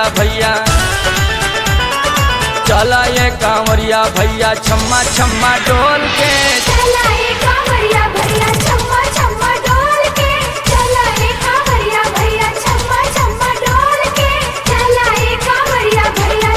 भैया चला ये कांवरिया भैया छम्मा छम्मा डोल के चला ए कांवरिया भैया छम्मा छम्मा डोल के चला ए कांवरिया भैया छम्मा छम्मा डोल के चला ए कांवरिया भैया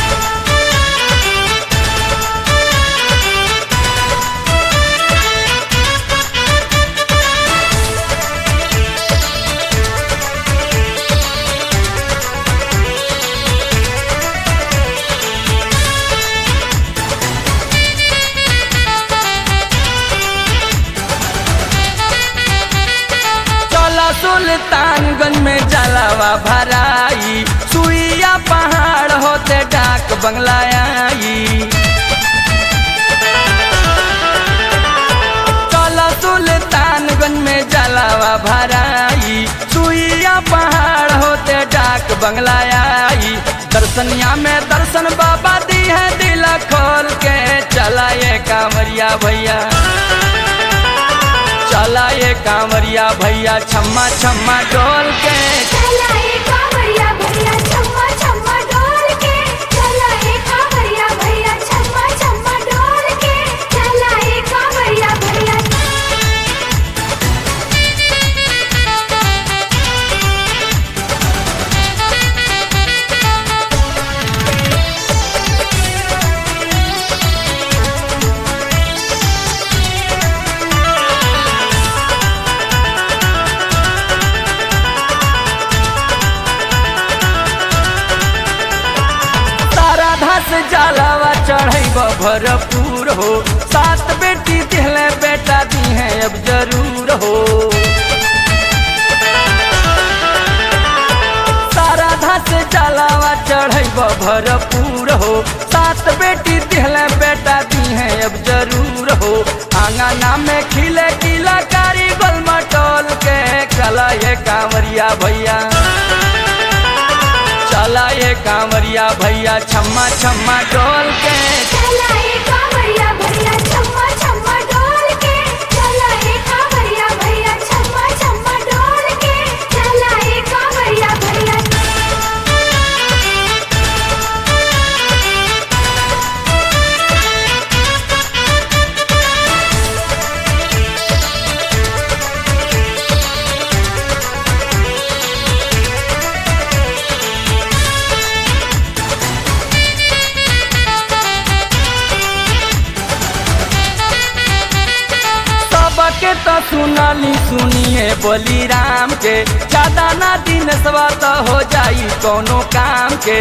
चला सुल्तानगंज में जलावा भराई सुइया पहाड़ होते डाक बंगला आई चला सुल्तानगंज में जलावा भराई सुइया पहाड़ होते डाक बंगला आई दर्शनिया में दर्शन बाबा दी है दिल खोल के चला ये कांवरिया भैया चला ये कांवरिया भैया छम्मा छम्मा डोल के चला ए कांवरिया भैया छम्मा छम्मा डोल के चला ए कांवरिया भैया छम्मा छम्मा डोल के चला ए कांवरिया भैया तारा धस जलावा चढ़ैब भरपूर हो सात बेटी दिहले बेटा दी है अब जरूर हो तारा धस जलावा चढ़ैब भरपूर हो सात बेटी दिहले बेटा दी है अब जरूर हो आंगना में खिले किला कारी गोल मटोल के कला ये कांवरिया भैया चला ये कांवरिया भैया छम्मा छम्मा डोल के चला ए कांवरिया भैया छम्मा छम्मा डोल के चला ए कांवरिया भैया छम्मा छम्मा डोल के चला ए कांवरिया भैया सबके तो सुनाली सुनिए बोली राम के ज्यादा ना दिन सवा तो हो जाई कोनो काम के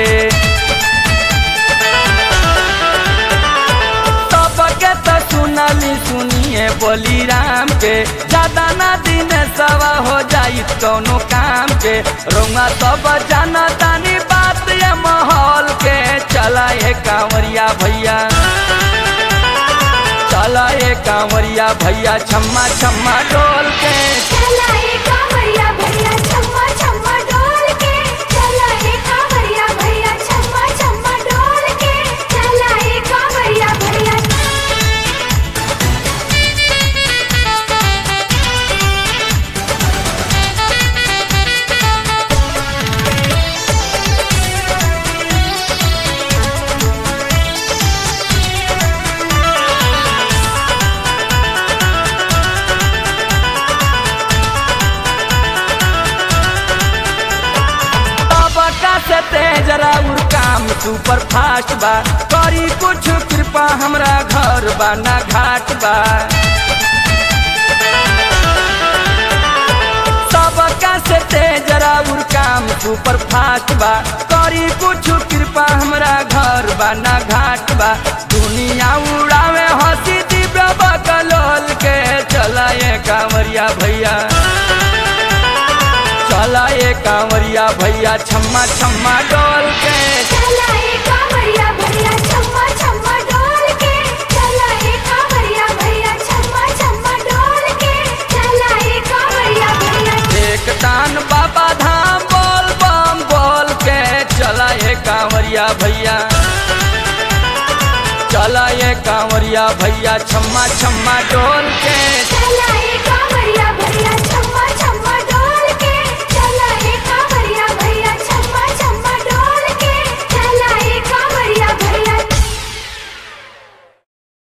सबके तो सुनाली सुनिए बोली राम के ज्यादा ना दिन सवा हो जाई कोनो काम के रोंगा सब जाना तानी बात ये माहौल के चला ये कांवरिया भैया चला ये कांवरिया भैया छम्मा छम्मा डोल के चला ए कांवरिया भैया छम्मा छम्मा डोल के चला ए कांवरिया भैया छम्मा छम्मा डोल के चला ए कांवरिया भैया तबका से तेज राउर काम सुपर फास्ट बा करी कुछ कृपा हमरा घर बा ना घाट बा सबका से तेज राउर काम सुपर फास्ट बा करी कुछ कृपा हमरा घर बा ना घाट बा दुनिया उड़ावे हंसी दिव्य बकलोल के चला ये कांवरिया भैया चला ये कांवरिया भैया छम्मा छम्मा डोल के चला ए कांवरिया भैया छम्मा छम्मा डोल के चला ए कांवरिया भैया छम्मा छम्मा डोल के चला ए कांवरिया भैया एक तान बाबा धाम बोल बम बोल के चला ये कांवरिया भैया चला ये कांवरिया भैया छम्मा छम्मा डोल के चला